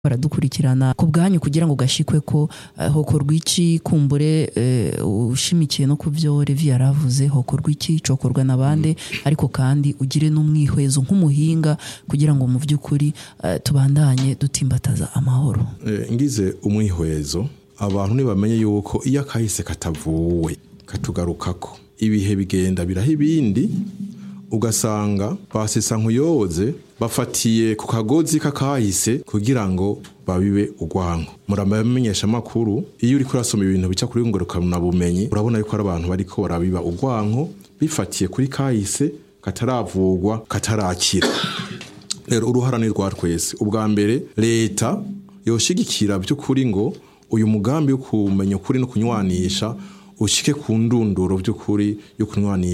baradukurikirana ku bwanyu kugira ngo gashikwe ko eh, hokorwa iki kumbure eh, ushimikiye no ku vyo Levi yaravuze hokorwa iki cokorwa na bande ariko kandi ugire n'umwihwezo nk'umuhinga kugira ngo mu vy'ukuri eh, tubandanye dutimbataza amahoro Eh, ngize umwihwezo abantu ntibamenye yuko iyo akahise katavuwe katugarukako ibihe bigenda biraho ibindi ugasanga basesa nkuyoze bafatiye ku kagozi k'akahise kugira ngo babibe urwanko muramenyesha amakuru iyo uriko urasoma ibintu bica kuri ngorokana bumenyi urabona yuko ari abantu bariko barabiba urwanko bifatiye kuri kahise kataravugwa katarakira rero uruhara ni rwa twese ubwa mbere leta yoshigikira by'ukuri ngo uyu mugambi wo kumenya ukuri no kunywanisha ushike ku ndunduro by'ukuri yo kunywanisha